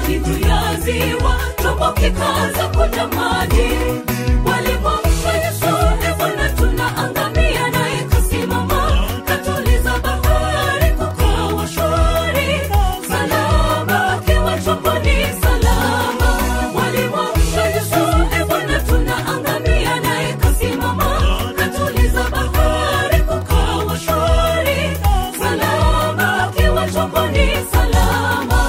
juu ya ziwa chombo kikaanza kuja maji walimwamsha yesu e bwana tunaangamia naye kasimama katuliza bahari kukawa shwari salama akiwa chomboni salama walimwamsha yesu e bwana tunaangamia naye kasimama katuliza bahari kukawa shwari salama akiwa chomboni salama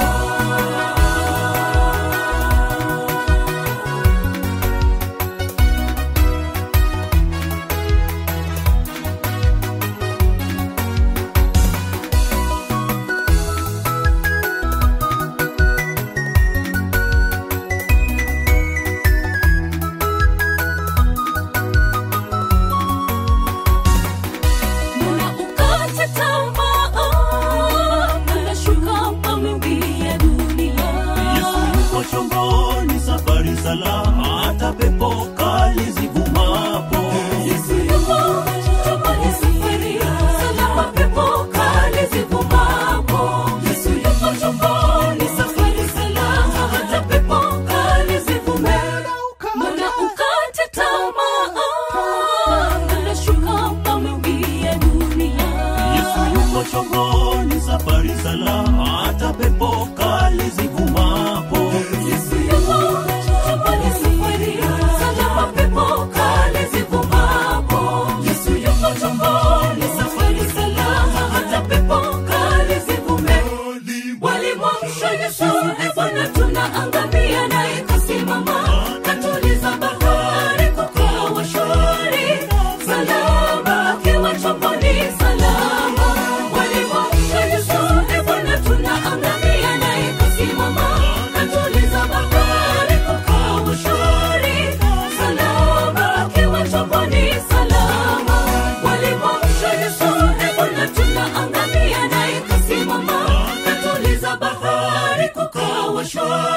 Mbona ukate tamaa? Unashuka mawimbi ya dunia. Yesu yuko chomboni, safari salama, hata pepo kali zivumapo. Yesu yuko chomboni, safari salama, pepo kali zivumapo. Yesu yuko chomboni, safari salama, hata pepo kali zivumapo. Mbona ukate tamaa? Unashuka mawimbi ya dunia. Yesu yuko chomboni, safari salama, hata pepo kali zivumapo. Yesu yuko chomboni, safari salama, pepo kali zivumapo. Yesu yuko chomboni, safari salama, hata pepo kali zivumapo. Walimwamsha Yesu, e Bwana, tunaangamia, naye kasimama, katuliza bahari, kukawa shwari, salama akiwa chomboni, salama. Walimwamsha Yesu, e Bwana, tunaangamia, naye kasimama, katuliza bahari, kukawa shwari, salama akiwa chomboni, salama. Walimwamsha Yesu, e Bwana, tunaangamia, naye kasimama, katuliza bahari, kukawa shwari